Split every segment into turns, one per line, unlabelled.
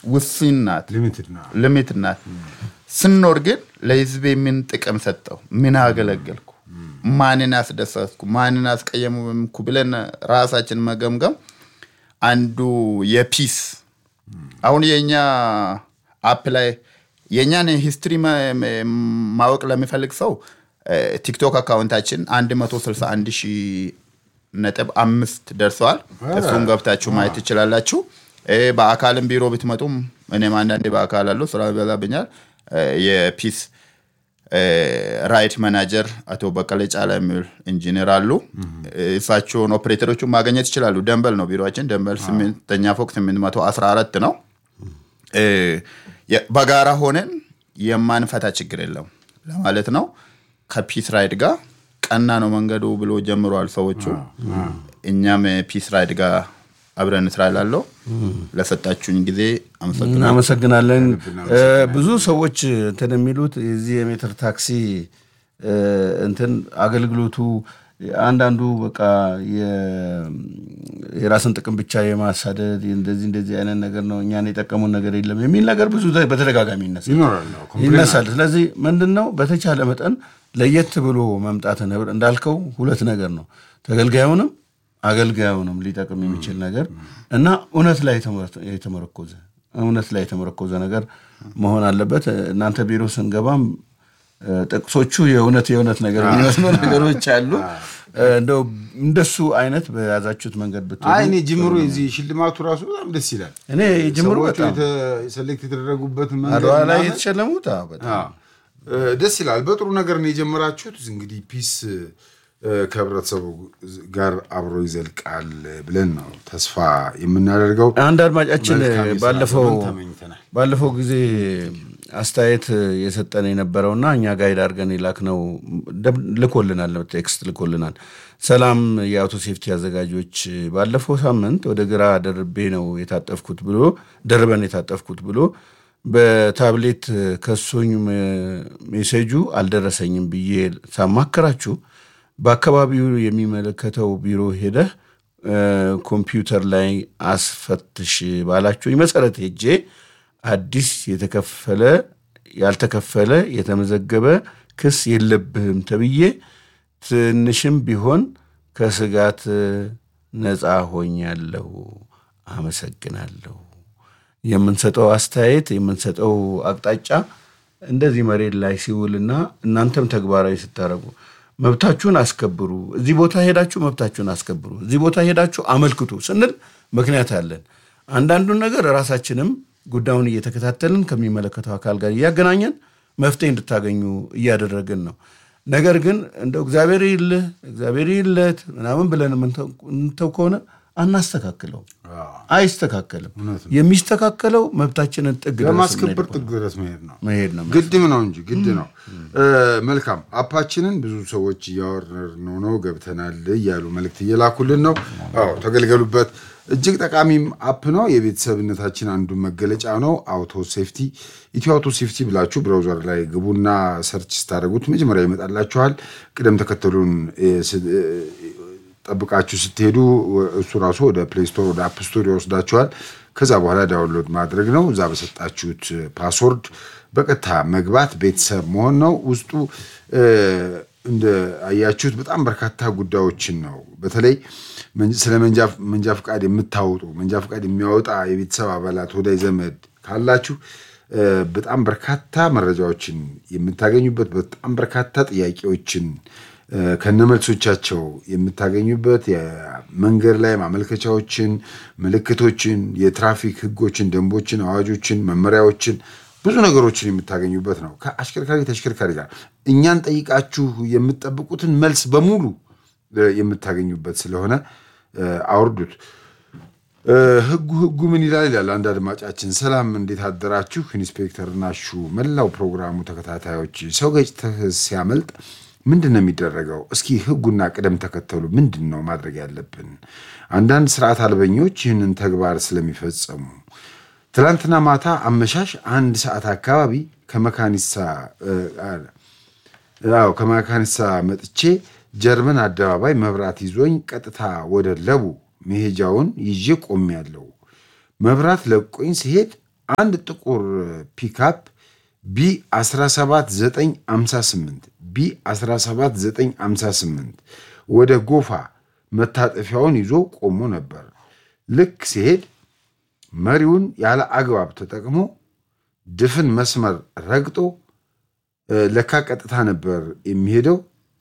ውስን ናት፣
ሊሚትድ ነው።
ሊሚት ናት። ስኖር ግን ለህዝቤ ምን ጥቅም ሰጠው? ምን አገለገልኩ? ማንን አስደሰትኩ? ማንን አስቀየምኩ? ብለን ራሳችን መገምገም አንዱ የፒስ አሁን የኛ አፕ ላይ የእኛን ሂስትሪ ማወቅ ለሚፈልግ ሰው ቲክቶክ አካውንታችን 161 ሺህ ነጥብ አምስት ደርሰዋል። እሱን ገብታችሁ ማየት ትችላላችሁ። እ በአካልም ቢሮ ብትመጡም እኔም አንዳንዴ በአካል አለሁ ስራ ይበዛብኛል። እ የፒስ እ ራይት ማናጀር አቶ በቀለ ጫላ የሚል ኢንጂነር አሉ። እሳቸውን ኦፕሬተሮቹን ማግኘት ይችላሉ። ደንበል ነው ቢሮችን። ደንበል ስምንተኛ ፎቅ 814 ነው። እ የ- በጋራ ሆነን የማንፈታ ችግር የለም ለማለት ነው። ከፒስ ራይድ ጋር ቀና ነው መንገዱ ብሎ ጀምሯል ሰዎቹ። እኛም ፒስ ራይድ ጋር አብረን ስራ ላለው ለሰጣችሁኝ ጊዜ አመሰግናለሁ።
እናመሰግናለን። እ፣ ብዙ ሰዎች እንትን የሚሉት የዚህ የሜትር ታክሲ እ፣ እንትን አገልግሎቱ አንዳንዱ በቃ የ- የራስን ጥቅም ብቻ የማሳደድ እንደዚህ እንደዚህ አይነት ነገር ነው፣ እኛን የጠቀሙን ነገር የለም የሚል ነገር ብዙ በተደጋጋሚ ይነሳል
ይኖራል። አዎ፣ ኮምፕሌን
ይነሳል። ስለዚህ ምንድን ነው በተቻለ መጠን ለየት ብሎ መምጣትን ህብረ- እንዳልከው ሁለት ነገር ነው ተገልጋዩንም አገልጋዩንም ሊጠቅም የሚችል ነገር እና እውነት ላይ የተመረ- የተመረኮዘ እውነት ላይ የተመረኮዘ ነገር መሆን አለበት። እናንተ ቢሮ ስንገባም እ፣ ጥቅሶቹ የእውነት የእውነት ነገር የሚመስሉ ነገሮች አሉ። እ፣ እንደው እንደሱ አይነት በያዛችሁት መንገድ ብትሄዱ
አይ እኔ ጅምሩ የዚህ ሽልማቱ ራሱ በጣም ደስ ይላል።
እኔ ጅምሩ
ሰዎቹ
በጣም
የተ- ሴሌክት የተደረጉበት መንገድ
አድዋ ላይ
ምናምን
የተሸለሙት አዎ፣ በጣም
አዎ፣ እ፣ ደስ ይላል። በጥሩ ነገር ነው የጀመራችሁት። እንግዲህ ፒስ እ፣ ከህብረተሰቡ ጋር አብሮ ይዘልቃል ብለን ነው ተስፋ የምናደርገው።
አንድ አድማጫችን
መልካም የስራ
ባለፈው
ዘመን ተመኝተናል።
ባለፈው ጊዜ አስተያየት የሰጠን የነበረውና እኛ ጋይድ አድርገን የላክነው ደብ- ልኮልናል፣ ቴክስት ልኮልናል። ሰላም የአውቶ ሴፍቲ አዘጋጆች፣ ባለፈው ሳምንት ወደ ግራ ደርቤ ነው የታጠፍኩት ብሎ ደርበን የታጠፍኩት ብሎ በታብሌት ከሶኝ ሜ- ሜሴጁ አልደረሰኝም ብዬ ሳማከራችሁ በአካባቢው የሚመለከተው ቢሮ ሄደህ እ፣ ኮምፒውተር ላይ አስፈትሽ ባላችሁኝ መሰረት ሄጄ አዲስ የተከፈለ ያልተከፈለ የተመዘገበ ክስ የለብህም ተብዬ ትንሽም ቢሆን ከስጋት ነፃ ሆኛለሁ። አመሰግናለሁ። የምንሰጠው አስተያየት የምንሰጠው አቅጣጫ እንደዚህ መሬት ላይ ሲውልና እናንተም ተግባራዊ ስታደርጉ መብታችሁን አስከብሩ፣ እዚህ ቦታ ሄዳችሁ መብታችሁን አስከብሩ፣ እዚህ ቦታ ሄዳችሁ አመልክቱ ስንል ምክንያት አለን። አንዳንዱን ነገር ራሳችንም ጉዳዩን እየተከታተልን ከሚመለከተው አካል ጋር እያገናኘን መፍትሄ እንድታገኙ እያደረግን ነው። ነገር ግን እንደው እግዚአብሔር ይልህ እግዚአብሔር ይለት ምናምን ብለን የምንተው ከሆነ አናስተካክለው፣ አይስተካከልም። የሚስተካከለው መብታችንን ጥግ ድረስ
ለማስከበር ጥግ ድረስ መሄድ ነው
መሄድ ነው።
ግድም ነው እንጂ ግድ ነው። እ፣ መልካም አፓችንን ብዙ ሰዎች እያወረድነው ነው ገብተናል እያሉ መልእክት እየላኩልን ነው። አዎ ተገልገሉበት። እጅግ ጠቃሚም አፕ ነው። የቤተሰብነታችን አንዱ መገለጫ ነው። አውቶ ሴፍቲ ኢትዮ አውቶ ሴፍቲ ብላችሁ ብራውዘር ላይ ግቡና ሰርች ስታደርጉት መጀመሪያ ይመጣላችኋል። ቅደም ተከተሉን እ፣ ስ- እ፣ ጠብቃችሁ ስትሄዱ እሱ ራሱ ወደ ፕሌይ ስቶር ወደ አፕ ስቶር ይወስዳችኋል። ከዛ በኋላ ዳውንሎድ ማድረግ ነው። እዛ በሰጣችሁት ፓስወርድ በቀጥታ መግባት ቤተሰብ መሆን ነው። ውስጡ እ፣ እንደ አያችሁት በጣም በርካታ ጉዳዮችን ነው። በተለይ መንጃ- ስለ መንጃ መንጃ ፈቃድ የምታወጡ መንጃ ፈቃድ የሚያወጣ የቤተሰብ አባላት ወዳጅ ዘመድ ካላችሁ እ፣ በጣም በርካታ መረጃዎችን የምታገኙበት በጣም በርካታ ጥያቄዎችን እ፣ ከነመልሶቻቸው የምታገኙበት የመንገድ ላይ ማመልከቻዎችን፣ ምልክቶችን፣ የትራፊክ ሕጎችን፣ ደንቦችን፣ አዋጆችን፣ መመሪያዎችን ብዙ ነገሮችን የምታገኙበት ነው። ከአሽከርካሪ ተሽከርካሪ ጋር እኛን ጠይቃችሁ የምትጠብቁትን መልስ በሙሉ እ፣ የምታገኙበት ስለሆነ እ፣ አውርዱት። እ፣ ህጉ ህጉ ምን ይላል ይላል አንድ አድማጫችን። ሰላም እንዴት አደራችሁ? ኢንስፔክተር ናሹ፣ መላው ፕሮግራሙ ተከታታዮች፣ ሰው ገጭተህ ሲያመልጥ ምንድን ነው የሚደረገው? እስኪ ህጉና ቅደም ተከተሉ ምንድን ነው ማድረግ ያለብን? አንዳንድ ስርዓት አልበኞች ይህንን ተግባር ስለሚፈጸሙ ትላንትና ማታ አመሻሽ አንድ ሰዓት አካባቢ ከመካኒሳ እ፣ አዎ ከመካኒሳ መጥቼ ጀርመን አደባባይ መብራት ይዞኝ ቀጥታ ወደ ለቡ መሄጃውን ይዤ ቆሜያለሁ። መብራት ለቆኝ ሲሄድ አንድ ጥቁር ፒካፕ ቢ 17958 ቢ 17958 ወደ ጎፋ መታጠፊያውን ይዞ ቆሞ ነበር። ልክ ሲሄድ መሪውን ያለ አግባብ ተጠቅሞ ድፍን መስመር ረግጦ ለካ ቀጥታ ነበር የሚሄደው።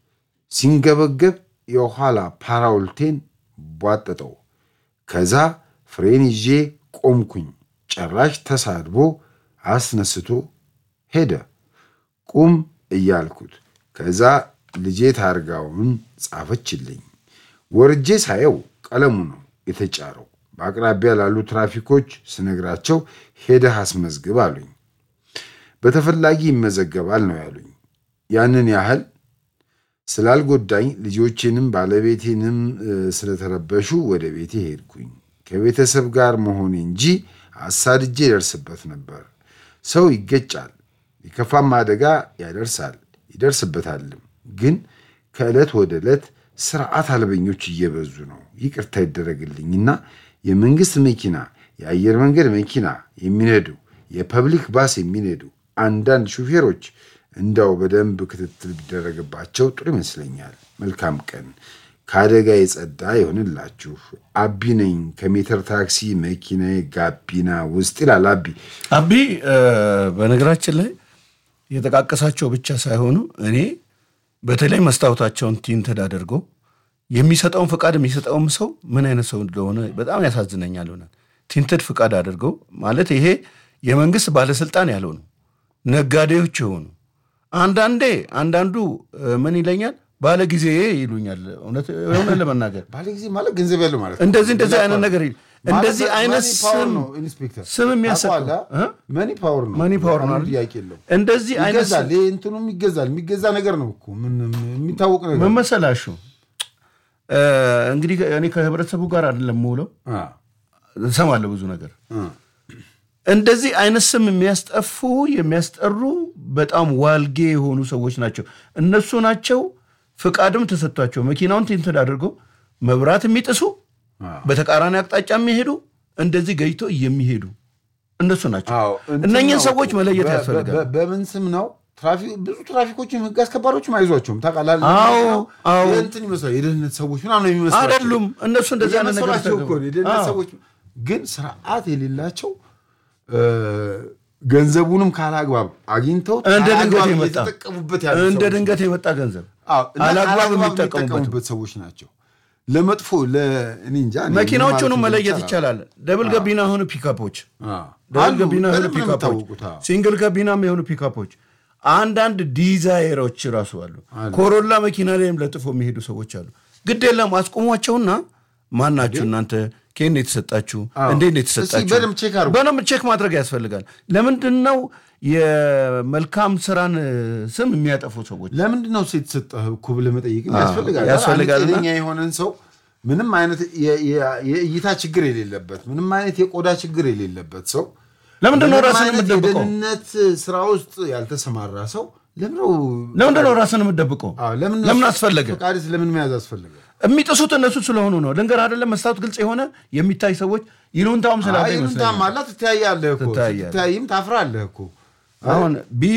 ሲንገበገብ የኋላ ፓራውልቴን ቧጠጠው። ከዛ ፍሬን ይዤ ቆምኩኝ። ጭራሽ ተሳድቦ አስነስቶ ሄደ። ቁም እያልኩት ከዛ ልጄ ታርጋውን ጻፈችልኝ። ወርጄ ሳየው ቀለሙ ነው የተጫረው። በአቅራቢያ ላሉ ትራፊኮች ስነግራቸው ሄደህ አስመዝግብ አሉኝ። በተፈላጊ ይመዘገባል ነው ያሉኝ። ያንን ያህል ስላልጎዳኝ ልጆቼንም ባለቤቴንም ስለተረበሹ ወደ ቤቴ ሄድኩኝ። ከቤተሰብ ጋር መሆኔ እንጂ አሳድጄ ይደርስበት ነበር። ሰው ይገጫል፣ የከፋም አደጋ ያደርሳል ይደርስበታልም። ግን ከዕለት ወደ ዕለት ስርዓት አልበኞች እየበዙ ነው። ይቅርታ ይደረግልኝና የመንግስት መኪና፣ የአየር መንገድ መኪና የሚነዱ የፐብሊክ ባስ የሚነዱ አንዳንድ ሹፌሮች እንዳው በደንብ ክትትል ቢደረግባቸው ጥሩ ይመስለኛል። መልካም ቀን። ከአደጋ የጸዳ ይሆንላችሁ። አቢ ነኝ ከሜትር ታክሲ መኪናዬ ጋቢና ውስጥ ይላል። አቢ
አቢ በነገራችን ላይ የጠቃቀሳቸው ብቻ ሳይሆኑ እኔ በተለይ መስታወታቸውን ቲንትድ አድርገው የሚሰጠውን ፍቃድ የሚሰጠውም ሰው ምን አይነት ሰው እንደሆነ በጣም ያሳዝነኛል። ሆናል ቲንትድ ፍቃድ አድርገው ማለት ይሄ የመንግስት ባለስልጣን ያልሆኑ ነጋዴዎች የሆኑ አንዳንዴ አንዳንዱ ምን ይለኛል ባለ ጊዜ ይሉኛል። እውነት ለመናገር
ባለ ጊዜ ማለት ገንዘብ ያለው ማለት ነው።
እንደዚህ እንደዚህ አይነት ነገር እንደዚህ አይነት ስም ስም የሚያሰጠው
መኒ ፓወር ነው።
መኒ ፓወር ነው።
ጥያቄ የለውም።
እንደዚህ አይነት
ይገዛል። ይሄ እንትኑም ይገዛል። የሚገዛ ነገር ነው እኮ ምን የሚታወቅ ነገር
ምን መሰላሹ እንግዲህ እኔ ከህብረተሰቡ ጋር አይደለም የምውለው፣ እሰማለሁ ብዙ ነገር እንደዚህ አይነት ስም የሚያስጠፉ የሚያስጠሩ በጣም ዋልጌ የሆኑ ሰዎች ናቸው። እነሱ ናቸው ፍቃድም ተሰጥቷቸው መኪናውን ቲንትድ አድርገው መብራት የሚጥሱ በተቃራኒ አቅጣጫ የሚሄዱ እንደዚህ ገይቶ የሚሄዱ እነሱ ናቸው። እነኝህን ሰዎች መለየት ያስፈልጋል።
በምን ስም ነው? ብዙ ትራፊኮችም ህግ አስከባሪዎችም አይዟቸውም ታውቃለህ። እንትን ይመስላል የደህንነት ሰዎች ምናምን የሚመስላቸው
አይደሉም። እነሱ እንደዚህ አይነት ነገር
እየመሰላቸው እኮ ነው የደህንነት ሰዎች ግን ስርዓት የሌላቸው ገንዘቡንም ካላግባብ አግኝተው
እንደ ድንገት
ካላግባብ
የመጣ
እየተጠቀሙበት ያሉ
እንደ
ሰዎች
ድንገት የመጣ ገንዘብ
አዎ፣ እና
አላግባብ
ካላግባብ
የሚጠቀሙበት
የሚጠቀሙበት ሰዎች ናቸው። ለመጥፎ ለእኔ እንጃ እኔ ምን
መኪናዎቹንም
ማለት
መለየት
ይቻላል?
ይቻላል። ደብል ገቢና የሆኑ ፒካፖች
አዎ።
ደብል
አሉ፣
ገቢና የሆኑ
በደንብ ነው
ፒካፖች
የሚታወቁት። አዎ።
ሲንግል ገቢናም የሆኑ ፒካፖች አንዳንድ ዲዛይሮች ራሱ አሉ። ኮሮላ መኪና ላይም ለጥፎ የሚሄዱ ሰዎች አሉ። ግድ የለም አስቆሟቸውና ማን ናችሁ እናንተ ከየት ነው የተሰጣችሁ? እንዴት ነው የተሰጣችሁ?
እስኪ በደንብ ቼክ አድርጉ።
በደንብ ቼክ ማድረግ ያስፈልጋል። ለምንድን ነው የመልካም ስራን ስም የሚያጠፉ ሰዎች?
ለምንድን ነው ሴት የተሰጠህ እኮ ብለህ መጠየቅ ያስፈልጋል።
ያስፈልጋል
አንድ
እና-
ጤነኛ የሆነን ሰው ምንም አይነት የ- የ- የእይታ ችግር የሌለበት ምንም አይነት የቆዳ ችግር የሌለበት ሰው
ለምንድን ነው
ምንም
ራስን
አይነት
የምትደብቀው?
የደህንነት ስራ ውስጥ ያልተሰማራ ሰው ለምን ነው
ለምንድን ነው ራስን የምትደብቀው?
አዎ፣ ለምን
ለምን አስፈለገ?
ፈቃድስ ለምን መያዝ አስፈለገ?
የሚጥሱት እነሱ ስለሆኑ ነው። ልንገር አይደለም መስታወት ግልጽ የሆነ የሚታይ ሰዎች ይሉንታውም ስላለ
አይ ይሉንታ
ይመስለኛል።
ማላ ትተያያለህ እኮ
ትተያያለህ።
ትተያይም ታፍራለህ እኮ
አሁን ቢ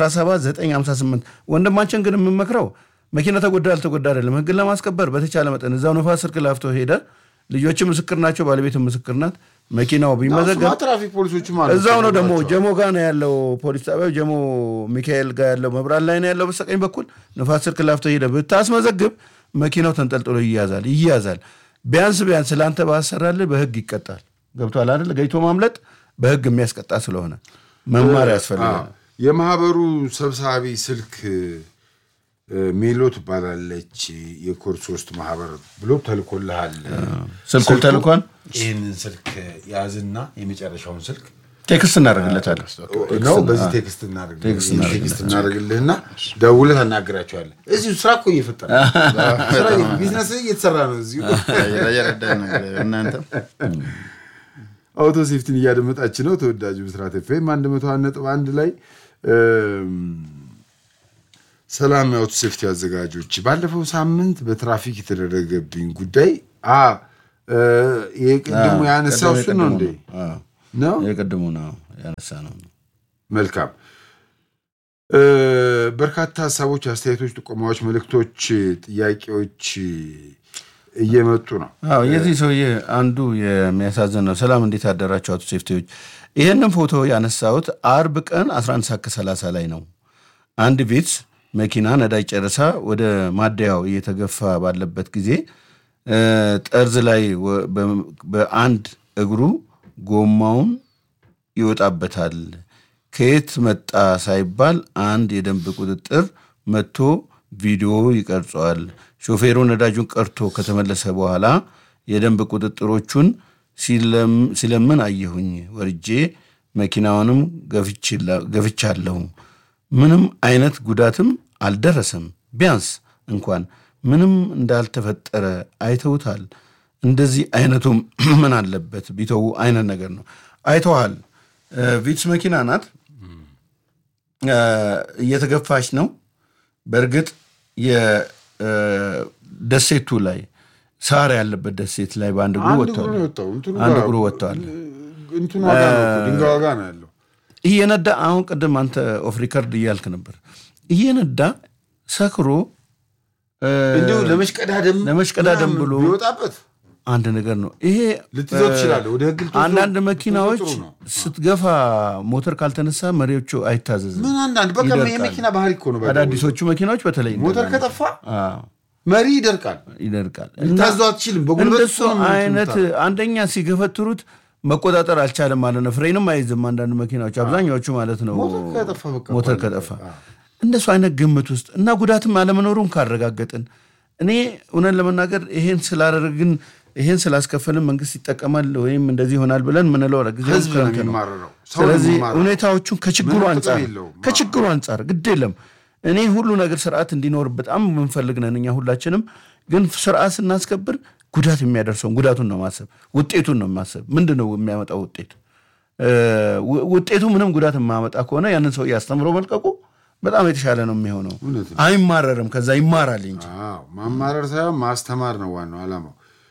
17958 ወንድማችን ግን የምመክረው መኪና ተጎዳ አልተጎዳ አይደለም፣ ህግን ለማስከበር በተቻለ መጠን እዛው ነፋስ ስልክ ላፍቶ ሄደ። ልጆች ምስክር ናቸው፣ ባለቤት ምስክር ናት። መኪናው ቢመዘገብ
እሱማ ትራፊክ ፖሊሶችም አሉ
እዛው ነው ደግሞ
ናቸው።
ጀሞ ጋር ነው ያለው ፖሊስ ጣቢያው ጀሞ ሚካኤል ጋር ያለው መብራት ላይ ነው ያለው በስተቀኝ በኩል ንፋስ ስልክ ላፍቶ ሄደ ብታስመዘግብ መኪናው ተንጠልጥሎ ይያዛል ይያዛል ቢያንስ ቢያንስ ለአንተ ባሰራልህ በህግ ይቀጣል ገብቷል አይደል ገይቶ ማምለጥ በህግ የሚያስቀጣ ስለሆነ መማር ያስፈልጋል
አዎ። የማህበሩ ሰብሳቢ ስልክ እ፣ ሜሎ ትባላለች የኮር ሶስት ማህበር ብሎ ተልኮልሃል።
ስልኩ
ስልኩ-
ተልኳል
ይህንን ስልክ ያዝና የመጨረሻውን ስልክ
ቴክስት እናደርግለታለን
ነው በዚህ ቴክስት እናደርግ-
ቴክስት
ይህን ቴክስት እናደርግልህና ደውለህ ታናግራቸዋለህ። እዚሁ ስራ እኮ እየፈጠረ ነው። ስራ ቢዝነስ እየተሰራ ነው እዚሁ
የረዳን ነገር እናንተ
አውቶ ሴፍቲን እያደመጣች ነው። ተወዳጁ ብስራት ኤፍኤም አንድ መቶ አንድ ነጥብ አንድ ላይ እም፣ ሰላም የአውቶ ሴፍቲ አዘጋጆች፣ ባለፈው ሳምንት በትራፊክ የተደረገብኝ ጉዳይ አ እ፣ ይሄ ቅድሙ ያነሳው እሱ ነው እንዴ? ነው
የቅድሙ ነው ያነሳ ነው።
መልካም እ፣ በርካታ ሀሳቦች፣ አስተያየቶች፣ ጥቆማዎች፣ መልእክቶች፣ ጥያቄዎች እየመጡ ነው።
አዎ የዚህ ሰውዬ አንዱ የሚያሳዝን ነው። ሰላም እንዴት አደራችሁ አቶ ሴፍቲዎች? ይህንን ፎቶ ያነሳሁት አርብ ቀን 11 ሰዓት ከ30 ላይ ነው። አንድ ቪትስ መኪና ነዳጅ ጨርሳ ወደ ማደያው እየተገፋ ባለበት ጊዜ እ፣ ጠርዝ ላይ ወ- በ- በአንድ እግሩ ጎማውን ይወጣበታል። ከየት መጣ ሳይባል አንድ የደንብ ቁጥጥር መጥቶ ቪዲዮ ይቀርጸዋል። ሾፌሩ ነዳጁን ቀርቶ ከተመለሰ በኋላ የደንብ ቁጥጥሮቹን ሲለም- ሲለምን አየሁኝ። ወርጄ መኪናውንም ገፍችላ- ገፍቻለሁ። ምንም አይነት ጉዳትም አልደረሰም። ቢያንስ እንኳን ምንም እንዳልተፈጠረ አይተውታል። እንደዚህ አይነቱም ምን አለበት ቢተዉ አይነት ነገር ነው። አይተዋል። ቪትስ መኪና ናት። እ፣ እየተገፋች ነው። በእርግጥ የደሴቱ ላይ ሳር ያለበት ደሴት ላይ በአንድ እግሩ
አንድ እግሩ
ወጥተዋል።
ነው የወጣው። እንትኑ
አንድ
ጋር-
እግሩ ወጥተዋል።
እንትኑ ዋጋ ነው እኮ፣ ድንጋይ ዋጋ ነው ያለው።
እየነዳ አሁን ቅድም አንተ ኦፍ ሪከርድ እያልክ ነበር። እየነዳ ሰክሮ እ፣
እንዲሁ ለመሽቀዳደም
ለመሽቀዳደም
ምናምን
ብሎ
ቢወጣበት
አንድ ነገር ነው ይሄ።
ልትይዘው ትችላለህ። ወደ ህግ ልትወስደው-
አንዳንድ መኪናዎች
ጥሩ ነው።
ስትገፋ ሞተር ካልተነሳ መሪዎቹ አይታዘዝም።
ምን አንዳንድ በቃ
ይደርቃል።
የመኪና ባህሪ እኮ ነው። በቃ
አዳዲሶቹ መኪናዎች በተለይ
ሞተር
እንደዛ ነው።
ከጠፋ
አዎ፣
መሪ ይደርቃል።
ይደርቃል።
ልታዘው አትችልም። በጉልበት
እንደሱ
እኮ ነው
አይነት
የምትመታው።
አንደኛ ሲገፈትሩት መቆጣጠር አልቻለም ማለት ነው። ፍሬንም አይዝም አንዳንድ መኪናዎች አብዛኛዎቹ ማለት ነው።
ሞተር ከጠፋ በቃ
ሞተር
ባለቀ።
ከጠፋ እንደሱ አይነት ግምት ውስጥ እና ጉዳትም አለመኖሩን ካረጋገጥን እኔ እውነት ለመናገር ይሄን ስላደረግን ይሄን ስላስከፈልን መንግስት ይጠቀማል ወይም እንደዚህ ይሆናል ብለን ምንለው ጊዜ
ህዝብ ነው የሚማረረው። ሰው ነው
ስለዚህ
የሚማረረው።
ሁኔታዎቹን ከችግሩ
ምንም ጥቅም
አንጻር
የለውም።
ከችግሩ አንጻር ግድ የለም እኔ ሁሉ ነገር ስርዓት እንዲኖር በጣም የምንፈልግ ነን እኛ ሁላችንም። ግን ስርዓት ስናስከብር ጉዳት የሚያደርሰውን ጉዳቱን ነው ማሰብ፣ ውጤቱን ነው ማሰብ። ምንድን ነው የሚያመጣው ውጤት? እ፣ ው- ውጤቱ ምንም ጉዳት የማያመጣ ከሆነ ያንን ሰው እያስተምሮ መልቀቁ በጣም የተሻለ ነው የሚሆነው።
እውነት ነው።
አይማረርም፣ ከዛ ይማራል እንጂ
አዎ ማማረር ሳይሆን ማስተማር ነው ዋናው ዓላማው።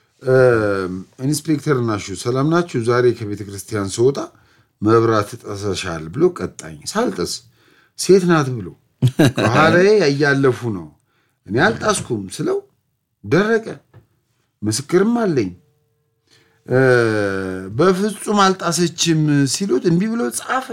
ኢንስፔክተር ናሹ ሰላም ናችሁ? ዛሬ ከቤተ ክርስቲያን ስወጣ መብራት ጥሰሻል ብሎ ቀጣኝ። ሳልጥስ ሴት ናት ብሎ ከኋላዬ እያለፉ ነው። እኔ አልጣስኩም ስለው ደረቀ። ምስክርም አለኝ። እ፣ በፍጹም አልጣሰችም ሲሉት እምቢ ብሎ ጻፈ።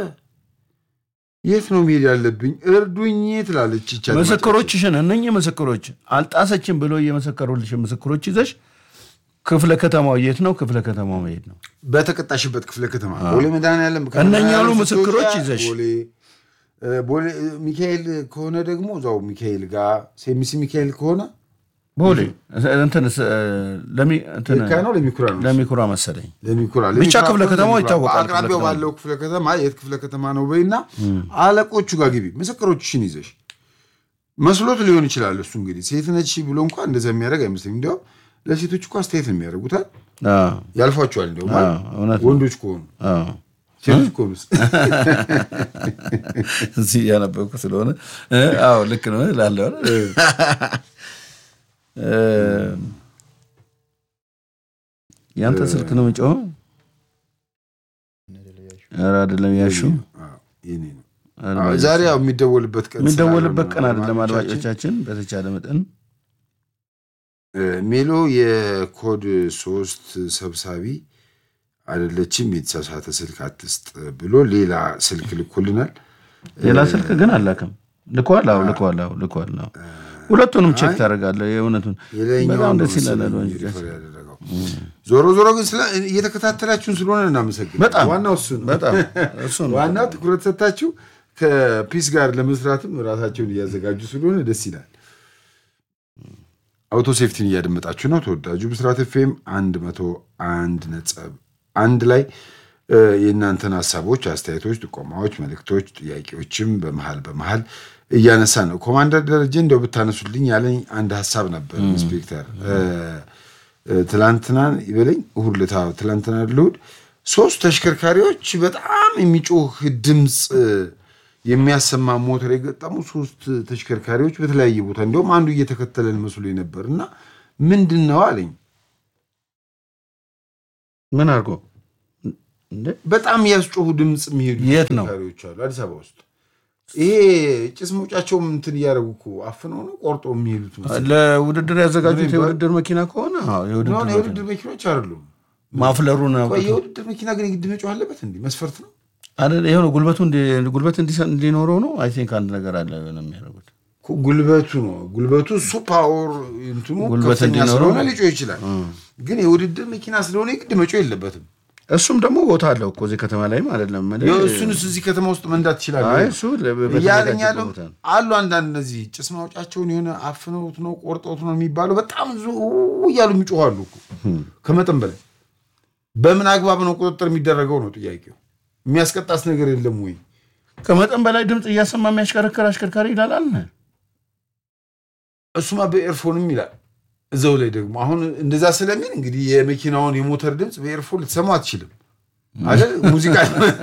የት ነው መሄድ ያለብኝ? እርዱኝ ትላለች ይቻ
ምስክሮችሽን እነኚህ ምስክሮች አልጣሰችም ብሎ እየመሰከሩልሽ ምስክሮች ይዘሽ ክፍለ ከተማው የት ነው? ክፍለ ከተማው መሄድ ነው።
በተቀጣሽበት ክፍለ ከተማ ቦሌ መድኃኒዓለም
እነኛ ያሉ
ስትወጣ
ምስክሮች ይዘሽ።
ቦሌ እ፣ ቦሌ ሚካኤል ከሆነ ደግሞ እዛው ሚካኤል ጋር ሴሚሲ ሚካኤል ከሆነ
ቦሌ እንትን ስ- ለሚ እንትን
የካ ነው ለሚኩራ ነው
ለሚኩራ መሰለኝ
ለሚኩራ
ብቻ
ለሚኩራ
ክፍለ
ከሆነ
ከተማው
ለሚኩራ።
ይታወቃል።
በአቅራቢያው
ክፍለ
ባለው ክፍለ ከተማ የት ክፍለ ከተማ ነው በይና አለቆቹ ጋር ግቢ ምስክሮችሽን ይዘሽ መስሎት ሊሆን ይችላል። እሱ እንግዲህ ሴት ነች ብሎ እንኳ እንደዛ የሚያደርግ አይመስለኝ። እንዲያውም ለሴቶች እኮ አስተያየት ነው የሚያደርጉታል፣
አዎ፣
ያልፏቸዋል። እንዲያውም
አዎ፣ እውነት ነው።
ወንዶች ከሆኑ
አዎ።
ሴቶች ከሆኑስ
እዚህ እያነበብኩ ስለሆነ እ፣ አዎ ልክ ነው እላለሁ አይደል? እ፣ ያንተ ስልክ ነው የሚጮኸው? ኧረ አይደለም ያሹ
አዎ፣ የኔ ነው። አዎ፣ ዛሬ ያው የሚደወልበት ቀን
የሚደወልበት ቀን
ስላልሆነ
አይደለም።
አድማጮቻችን፣
አድማጮቻችን በተቻለ መጠን
እ፣ ሜሎ የኮድ ሶስት ሰብሳቢ አይደለችም፣ የተሳሳተ ስልክ አትስጥ ብሎ ሌላ ስልክ ልኮልናል።
ሌላ ስልክ ግን አላክም። ልኳል። አዎ ልኳል። አዎ ልኳል። አዎ ሁለቱንም ቼክ ታደርጋለህ። የእውነቱን
የላይኛውን
በጣም
ነው
ደስ ይላል።
መሰለኝ
አድማጮቻችን
ሪፈር ያደረገው። ዞሮ ዞሮ ግን ስለ እየተከታተላችሁን ስለሆነ እናመሰግናለን።
በጣም
ዋናው እሱ ነው።
በጣም እሱ ነው።
ዋናው ትኩረት ሰጥታችሁ ከፒስ ጋር ለመስራትም ራሳቸውን እያዘጋጁ ስለሆነ ደስ ይላል። አውቶ ሴፍቲን እያደመጣችሁ ነው። ተወዳጁ ብስራት ኤፍኤም አንድ መቶ አንድ ነጥብ አንድ ላይ እ፣ የእናንተን ሀሳቦች፣ አስተያየቶች፣ ጥቆማዎች፣ መልእክቶች፣ ጥያቄዎችም በመሀል በመሀል እያነሳ ነው። ኮማንደር ደረጀ እንደው ብታነሱልኝ ያለኝ አንድ ሀሳብ ነበር። ኢንስፔክተር እ፣ እ፣ ትላንትና ይበለኝ እሑድ ዕለት አዎ፣ ትላንትና ልሁድ ሶስት ተሽከርካሪዎች በጣም የሚጮህ ድምፅ እ፣ የሚያሰማ ሞተር የገጠሙ ሶስት ተሽከርካሪዎች በተለያየ ቦታ እንዲሁም አንዱ እየተከተለን መስሎ ነበር እና ምንድን ነው አለኝ።
ምን አድርጎ እንዴ?
በጣም ያስጮሁ ድምፅ የሚሄዱ
የት ነው?
ተሽከርካሪዎች አሉ አዲስ አበባ ውስጥ። ይሄ ጭስ መውጫቸውም እንትን እያደረጉ እኮ አፍነው ነው ቆርጦ የሚሄዱት መሰለኝ።
ለውድድር ያዘጋጁት የውድድር መኪና ከሆነ አዎ፣
ሆነ
የውድድር መኪና።
የውድድር መኪኖች አይደሉም።
ማፍለሩን
ቆይ
አውጥቶ-
የውድድር መኪና ግን የግድ መጮህ አለበት እንዲህ መስፈርት ነው።
አይደል? ይኸው ነው ጉልበቱ እንዲ- ጉልበት እንዲሰ- እንዲኖረው ነው። አይ ቲንክ አንድ ነገር አለ ነው የሚያደርጉት።
እኮ ጉልበቱ ነው ጉልበቱ እሱ ፓወር እንትኑ
ጉልበት
ከፍተኛ
እንዲኖረው
ስለሆነ
ነው።
ሊጮህ ይችላል። ግን የውድድር መኪና ስለሆነ የግድ መጮህ የለበትም።
እሱም ደግሞ ቦታ አለው እኮ እዚህ ከተማ ላይም አይደለም እኔ-
እሱንስ እዚህ ከተማ ውስጥ መንዳት ትችላለህ?
አይ እሱ ለ-
እያለኝ
በተዘጋጀ
ያለው
ቦታ ነው።
አሉ አንዳንድ እነዚህ ጭስ ማውጫቸውን የሆነ አፍነውት ነው ቆርጠውት ነው የሚባለው በጣም ዙ እያሉ የሚጮኋሉ እኮ ከመጠን በላይ በምን አግባብ ነው ቁጥጥር የሚደረገው ነው ጥያቄው የሚያስቀጣስ ነገር የለም ወይ
ከመጠን በላይ ድምፅ እያሰማ የሚያሽከረክር አሽከርካሪ ይላል አለ።
እሱማ በኤርፎንም ይላል እዛው ላይ ደግሞ አሁን እንደዛ ስለሚል እንግዲህ የመኪናውን የሞተር ድምፅ በኤርፎን ልትሰማው አትችልም አይደል ሙዚቃ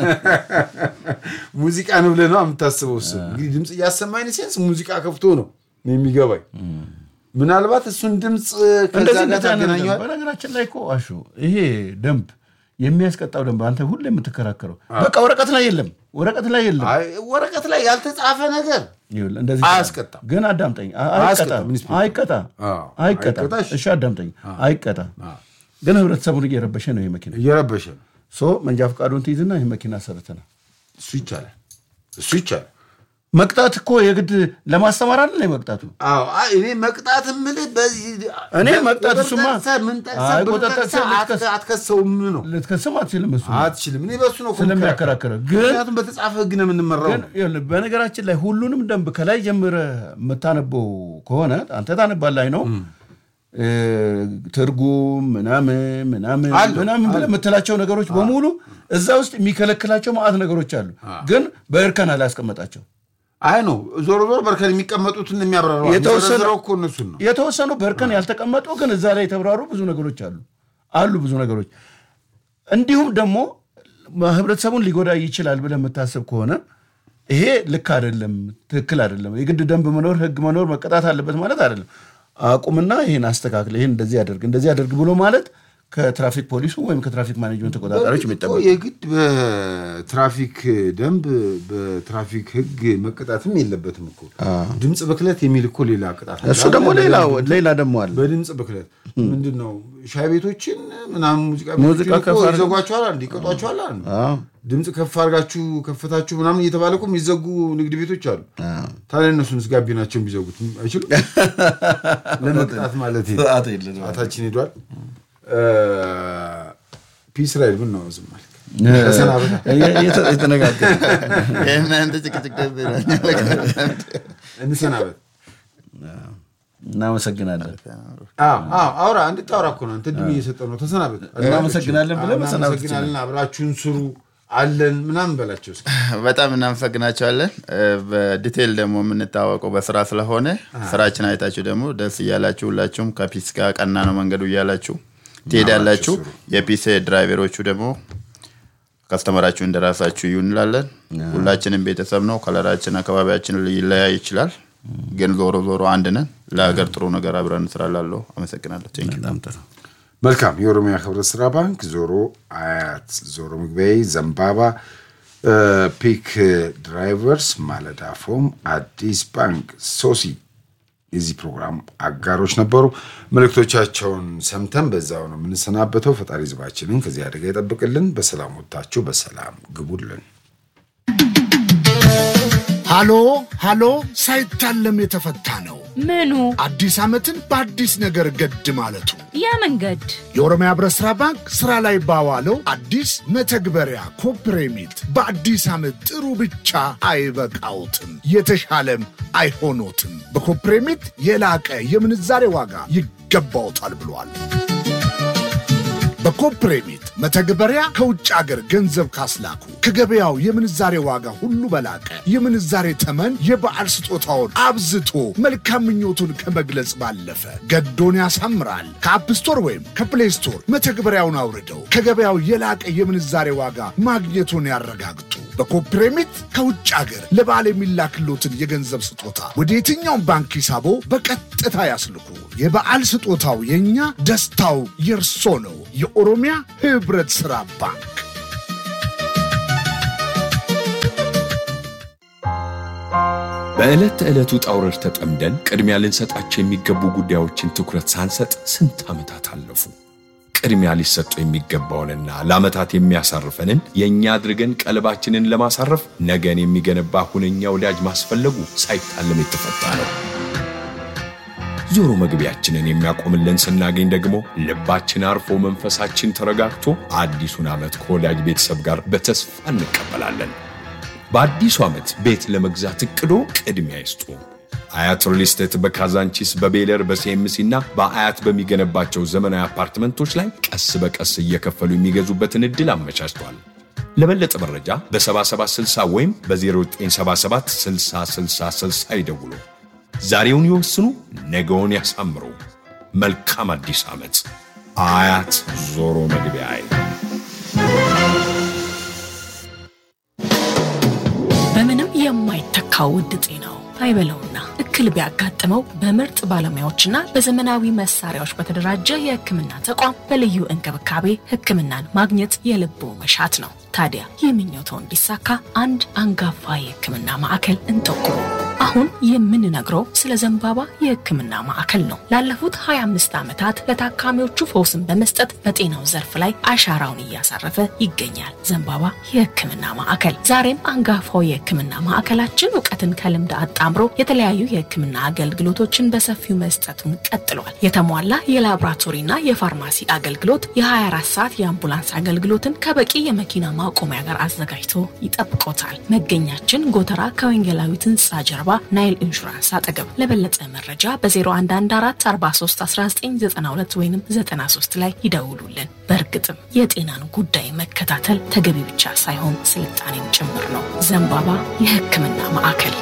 ሙዚቃ ነው ብለህ ነው የምታስበው እሱ እንግዲህ ድምፅ እያሰማኝ ሴንስ ሙዚቃ ከፍቶ ነው የሚገባኝ ምናልባት እሱን ድምፅ ከዛ
እንደዚህ
ጋር
እንደዚህ አይነት ደንብ
ታገናኘዋል
በነገራችን ላይ እኮ አሹ ይሄ ደንብ የሚያስቀጣው ደንብ አንተ ሁሌ የምትከራከረው በቃ ወረቀት ላይ የለም፣ ወረቀት ላይ የለም።
አይ፣ ወረቀት ላይ ያልተጻፈ ነገር
ይኸውልህ፣ እንደዚህ
አያስቀጣም።
ግን አዳምጠኝ፣ አ- አይቀጣ
አያስቀጣም፣ ኢንስፔክተር።
አይቀጣ
አዎ፣
አይቀጣ።
አይቀጣ፣ እሺ።
እሺ አዳምጠኝ፣ አይቀጣ። ግን ህብረተሰቡን እየረበሸ ነው ይህ መኪና።
እየረበሸ ነው
ሶ መንጃ ፈቃዱን ትይዝና ይህ መኪና ሰርተናል።
እሱ ይቻላል እሱ ይቻላል
መቅጣት እኮ የግድ ለማስተማር አይደል መቅጣቱ?
አዎ አይ፣ እኔ መቅጣት የምልህ በዚህ
እኔ መቅጣት
ቁጥር
እሱማ-
ጠቅሰህ ምን ጠቅሰህ
አይ፣
ብር
ቁጥር
ጠቅሰህ
ጠቅሰህ ልትከስ-
አትከ- አትከሰውም ነው
ልትከስም አትችልም። እሱ
አትችልም። እኔ በሱ ነው እኮ
ስለሚያከራክረው ግን
ምክንያቱም በተጻፈ ህግ ነው የምንመራው
ግን ይኸውልህ፣ በነገራችን ላይ ሁሉንም ደንብ ከላይ ጀምረህ የምታነበው ከሆነ አንተ ታነባለህ ነው እ፣ ትርጉም ምናምን ምናምን
አሉ፣
ምናምን ብለህ የምትላቸው ነገሮች በሙሉ እዛ ውስጥ የሚከለክላቸው ማዕት ነገሮች አሉ። ግን በእርከን አላስቀመጣቸው።
አይ ነው ዞሮ ዞሮ በርከን የሚቀመጡትን የሚያብራራው
የተወሰነ-
የሚዘረዝረው እኮ እነሱን ነው
የተወሰኑ በእርከን ያልተቀመጡ ግን እዛ ላይ የተብራሩ ብዙ ነገሮች አሉ አሉ ብዙ ነገሮች እንዲሁም ደግሞ ህብረተሰቡን ሊጎዳ ይችላል ብለህ የምታስብ ከሆነ ይሄ ልክ አይደለም፣ ትክክል አይደለም። የግድ ደንብ መኖር ህግ መኖር መቀጣት አለበት ማለት አይደለም። አቁምና ይህን አስተካክል፣ ይህን እንደዚህ አደርግ፣ እንደዚህ አደርግ ብሎ ማለት ከትራፊክ ፖሊሱ ወይም ከትራፊክ ማኔጅመንት ተቆጣጣሪዎች
በእርግጥ እኮ
የሚጠበቅ
የግድ በትራፊክ ደንብ በትራፊክ ህግ መቀጣትም የለበትም እኮ ድምፅ ብክለት የሚል እኮ ሌላ ቅጣት አለ።
እሱ ደግሞ ሌላ ሌላ ደግሞ አለ።
በድምፅ ብክለት ምንድን ነው ሻይ ቤቶችን ምናምን ሙዚቃ
ሙዚቃ
ቤቶችን
ከፍ
እኮ
አድርገው-
ይዘጓቸዋል አንድ ይቀጧቸዋል አንድ
አዎ።
ድምፅ ከፍ አድርጋችሁ ከፍታችሁ ምናምን እየተባለ እኮ የሚዘጉ ንግድ ቤቶች አሉ ታዲያ እነሱንስ ጋቢናቸውን ቢዘጉት አይችሉም ለመቅጣት ማለት ነው
ስርዓት የለንም።
ሰዓታችን ሄዷል ፒስ ራይድ ምን ነው ዝም አልክ ተሰናበታ
የተ- የተነጋገርን
የእናንተ ጭቅጭቅ ደስ ይላል።
እንሰናበት
እናመሰግናለን።
አዎ አዎ አውራ እንድታወራ እኮ ነው አንተ ድሜ እየሰጠ ነው ተሰናበት
እናመሰግናለን ብለህ መሰናበት
እናመሰግናለን አብራችሁን ስሩ አለን ምናምን በላቸው እስኪ
በጣም እናመሰግናቸዋለን። እ፣ በዲቴይል ደግሞ የምንታወቀው በስራ ስለሆነ ስራችን አይታችሁ ደግሞ ደስ እያላችሁ ሁላችሁም ከፒስ ጋር ቀና ነው መንገዱ እያላችሁ ትሄዳላችሁ። የፒስ ድራይቨሮቹ ደግሞ ከስተመራችሁ እንደራሳችሁ ይሁን እንላለን። ሁላችንም ቤተሰብ ነው። ከለራችን፣ አካባቢያችን ሊለያይ ይችላል፣ ግን ዞሮ ዞሮ አንድ ነን። ለሀገር ጥሩ ነገር አብረን እንስራላለሁ። አመሰግናለሁ። ቴንክ ዩ።
በጣም ጥሩ።
መልካም የኦሮሚያ ህብረት ስራ ባንክ ዞሮ አያት ዞሮ ምግቢያዊ ዘንባባ እ፣ ፒክ ድራይቨርስ ማለዳ ፎም አዲስ ባንክ ሶሲ የዚህ ፕሮግራም አጋሮች ነበሩ መልእክቶቻቸውን ሰምተን በዛው ነው የምንሰናበተው ፈጣሪ ህዝባችንን ከዚህ አደጋ ይጠብቅልን በሰላም ወጥታችሁ በሰላም ግቡልን
ሃሎ ሃሎ ሳይታለም የተፈታ ነው።
ምኑ
አዲስ ዓመትን በአዲስ ነገር ገድ ማለቱ
ያ መንገድ
የኦሮሚያ ህብረት ሥራ ባንክ ሥራ ላይ ባዋለው አዲስ መተግበሪያ ኮፕሬሚት በአዲስ ዓመት ጥሩ ብቻ አይበቃውትም፣ የተሻለም አይሆኖትም። በኮፕሬሚት የላቀ የምንዛሬ ዋጋ ይገባውታል ብሏል። በኮፕሬሚት መተግበሪያ ከውጭ አገር ገንዘብ ካስላኩ ከገበያው የምንዛሬ ዋጋ ሁሉ በላቀ የምንዛሬ ተመን የበዓል ስጦታውን አብዝቶ መልካም ምኞቱን ከመግለጽ ባለፈ ገዶን ያሳምራል። ከአፕ ስቶር ወይም ከፕሌይ ስቶር መተግበሪያውን አውርደው ከገበያው የላቀ የምንዛሬ ዋጋ ማግኘቱን ያረጋግጡ። በኮፕሬሚት ከውጭ አገር ለበዓል የሚላክሎትን የገንዘብ ስጦታ ወደ የትኛውም ባንክ ሂሳቦ በቀጥታ ያስልኩ። የበዓል ስጦታው የእኛ፣ ደስታው የእርሶ ነው። የኦሮሚያ ህብረት ሥራ ባንክ
በዕለት ተዕለት ውጣ ውረድ ተጠምደን ቅድሚያ ልንሰጣቸው የሚገቡ ጉዳዮችን ትኩረት ሳንሰጥ ስንት ዓመታት አለፉ። ቅድሚያ ሊሰጡ የሚገባውንና ለዓመታት የሚያሳርፈንን የእኛ አድርገን ቀልባችንን ለማሳረፍ ነገን የሚገነባ ሁነኛ ወዳጅ ማስፈለጉ ሳይታለም የተፈታ ነው። ዞሮ መግቢያችንን የሚያቆምልን ስናገኝ ደግሞ ልባችን አርፎ መንፈሳችን ተረጋግቶ አዲሱን ዓመት ከወዳጅ ቤተሰብ ጋር በተስፋ እንቀበላለን። በአዲሱ ዓመት ቤት ለመግዛት እቅዶ ቅድሚያ ይስጡ። አያት ሪል ስቴት በካዛንቺስ በቤለር በሲኤምሲ እና በአያት በሚገነባቸው ዘመናዊ አፓርትመንቶች ላይ ቀስ በቀስ እየከፈሉ የሚገዙበትን ዕድል አመቻችቷል። ለበለጠ መረጃ በ7760 ወይም በ0977 6060 ይደውሉ። ዛሬውን ይወስኑ፣ ነገውን ያሳምሩ። መልካም አዲስ ዓመት። አያት ዞሮ መግቢያ
በምንም የማይተካው ውድ ጤናው አይበለውና እክል ቢያጋጥመው በምርጥ ባለሙያዎችና በዘመናዊ መሳሪያዎች በተደራጀ የሕክምና ተቋም በልዩ እንክብካቤ ሕክምናን ማግኘት የልቦ መሻት ነው። ታዲያ ይህ ምኞቶ እንዲሳካ አንድ አንጋፋ የሕክምና ማዕከል እንጠቁሙ። አሁን የምንነግረው ስለ ዘንባባ የሕክምና ማዕከል ነው። ላለፉት 25 ዓመታት ለታካሚዎቹ ፈውስን በመስጠት በጤናው ዘርፍ ላይ አሻራውን እያሳረፈ ይገኛል። ዘንባባ የሕክምና ማዕከል ዛሬም አንጋፋው የሕክምና ማዕከላችን እውቀትን ከልምድ አጣምሮ የተለያዩ የሕክምና አገልግሎቶችን በሰፊው መስጠቱን ቀጥሏል። የተሟላ የላቦራቶሪና የፋርማሲ አገልግሎት፣ የ24 ሰዓት የአምቡላንስ አገልግሎትን ከበቂ የመኪና ማቆሚያ ጋር አዘጋጅቶ ይጠብቆታል። መገኛችን ጎተራ ከወንጌላዊት ሕንፃ ጀርባ ናይል ኢንሹራንስ አጠገብ። ለበለጠ መረጃ በ0114431992 ወይም 93 ላይ ይደውሉልን። በእርግጥም የጤናን ጉዳይ መከታተል ተገቢ ብቻ ሳይሆን ስልጣኔም ጭምር ነው። ዘንባባ የሕክምና ማዕከል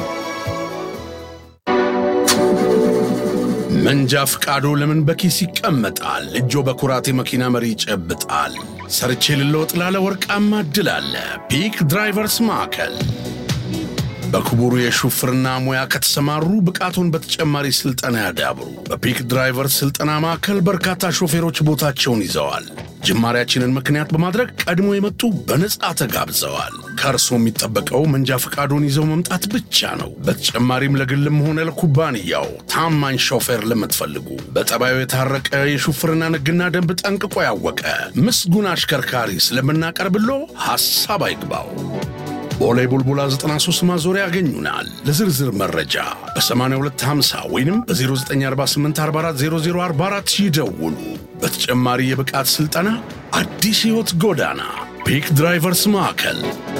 መንጃ ፍቃዶ ለምን በኪስ ይቀመጣል? እጆ በኩራት የመኪና መሪ ይጨብጣል። ሰርቼ ልለወጥ ላለ ወርቃማ እድል አለ። ፒክ ድራይቨርስ ማዕከል በክቡሩ የሹፍርና ሙያ ከተሰማሩ ብቃቱን በተጨማሪ ስልጠና ያዳብሩ። በፒክ ድራይቨርስ ስልጠና ማዕከል በርካታ ሾፌሮች ቦታቸውን ይዘዋል። ጅማሬያችንን ምክንያት በማድረግ ቀድሞ የመጡ በነጻ ተጋብዘዋል። ከእርሶ የሚጠበቀው መንጃ ፈቃዶን ይዘው መምጣት ብቻ ነው። በተጨማሪም ለግልም ሆነ ለኩባንያው ታማኝ ሾፌር ለምትፈልጉ በጠባዩ የታረቀ የሹፍርና ሕግና ደንብ ጠንቅቆ ያወቀ ምስጉን አሽከርካሪ ስለምናቀርብሎ ሐሳብ አይግባው። ቦሌ ቡልቡላ 93 ማዞሪያ ያገኙናል። ለዝርዝር መረጃ በ8250 ወይም በ0948440044 ይደውሉ። በተጨማሪ የብቃት ሥልጠና አዲስ ሕይወት ጎዳና ፒክ ድራይቨርስ ማዕከል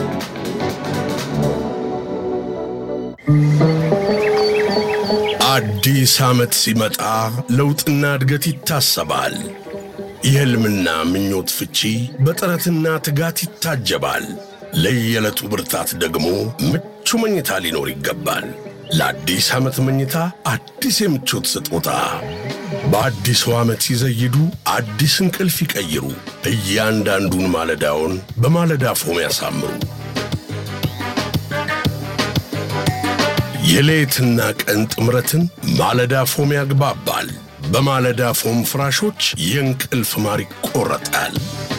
አዲስ ዓመት ሲመጣ ለውጥና እድገት ይታሰባል። የሕልምና ምኞት ፍቺ በጥረትና ትጋት ይታጀባል። ለየዕለቱ ብርታት ደግሞ ምቹ መኝታ ሊኖር ይገባል። ለአዲስ ዓመት መኝታ አዲስ የምቾት ስጦታ በአዲሱ ዓመት ሲዘይዱ አዲስ እንቅልፍ ይቀይሩ። እያንዳንዱን ማለዳውን በማለዳ ፎም ያሳምሩ። የሌትና ቀን ጥምረትን ማለዳ ፎም ያግባባል። በማለዳ ፎም ፍራሾች የእንቅልፍ ማር ይቆረጣል።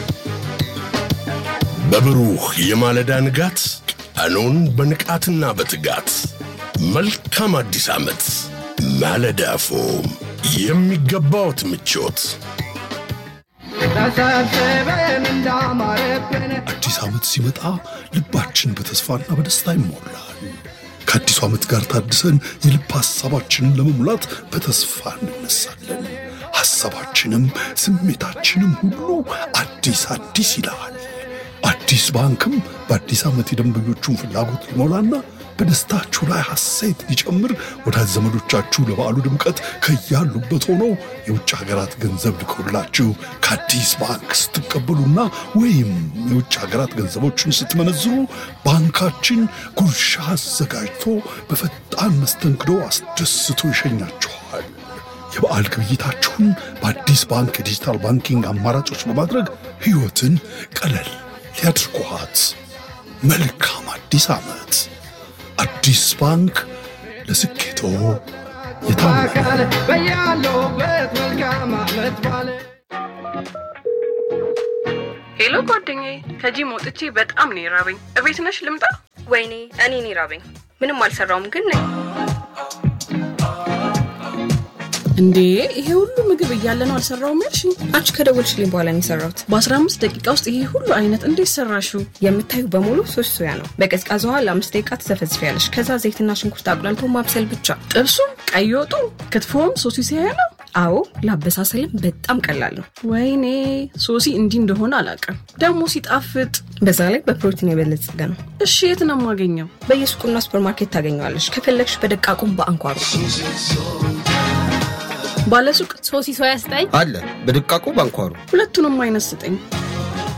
በብሩህ የማለዳ ንጋት ቀኑን በንቃትና በትጋት መልካም አዲስ ዓመት። ማለዳ ፎም የሚገባዎት ምቾት።
አዲስ ዓመት ሲመጣ ልባችን በተስፋና በደስታ ይሞላል። ከአዲሱ ዓመት ጋር ታድሰን የልብ ሐሳባችንን ለመሙላት በተስፋ እንነሳለን። ሐሳባችንም ስሜታችንም ሁሉ አዲስ አዲስ ይላል። አዲስ ባንክም በአዲስ ዓመት የደንበኞቹን ፍላጎት ሊሞላና በደስታችሁ ላይ ሐሴት ሊጨምር ወዳጅ ዘመዶቻችሁ ለበዓሉ ድምቀት ከያሉበት ሆነው የውጭ ሀገራት ገንዘብ ልከውላችሁ ከአዲስ ባንክ ስትቀበሉና ወይም የውጭ ሀገራት ገንዘቦችን ስትመነዝሩ ባንካችን ጉርሻ አዘጋጅቶ በፈጣን መስተንግዶ አስደስቶ ይሸኛችኋል። የበዓል ግብይታችሁን በአዲስ ባንክ የዲጂታል ባንኪንግ አማራጮች በማድረግ ሕይወትን ቀለል ሊያድርጓት። መልካም አዲስ ዓመት! አዲስ ባንክ ለስኬቶ የታመነ
ሄሎ ጓደኛዬ፣ ከጂም ወጥቼ በጣም ነው የራበኝ። እቤት ነሽ ልምጣ?
ወይኔ እኔን ይራበኝ።
ምንም አልሰራውም ግን ነኝ።
እንዴ ይሄ ሁሉ ምግብ እያለ ነው አልሰራውም ያልሽኝ?
አንቺ ከደወልሽልኝ በኋላ ነው የሰራሁት።
በ15 ደቂቃ ውስጥ ይሄ ሁሉ አይነት እንዴት ሰራሽው?
የምታዩ በሙሉ ሶስት ሶያ ነው። በቀዝቃዛ ውሃ ለአምስት ደቂቃ ትዘፈዝፊያለሽ። ከዛ ዘይትና ሽንኩርት አቁላልቶ ማብሰል ብቻ።
ጥብሱም፣ ቀይ ወጡ፣ ክትፎም ሶሲ ሲያያ ነው።
አዎ ለአበሳሰልም በጣም ቀላል ነው።
ወይኔ ሶሲ እንዲህ እንደሆነ አላውቅም። ደግሞ ሲጣፍጥ፣
በዛ ላይ በፕሮቲን የበለጸገ ነው።
እሺ የት ነው የማገኘው?
በየሱቁና ሱፐርማርኬት ታገኘዋለሽ። ከፈለግሽ በደቃቁም በአንኳሩ
ባለሱቅ
ሶሲ ሶያ ስጠኝ
አለ በድቃቁ ባንኳሩ
ሁለቱንም አይነት ስጠኝ።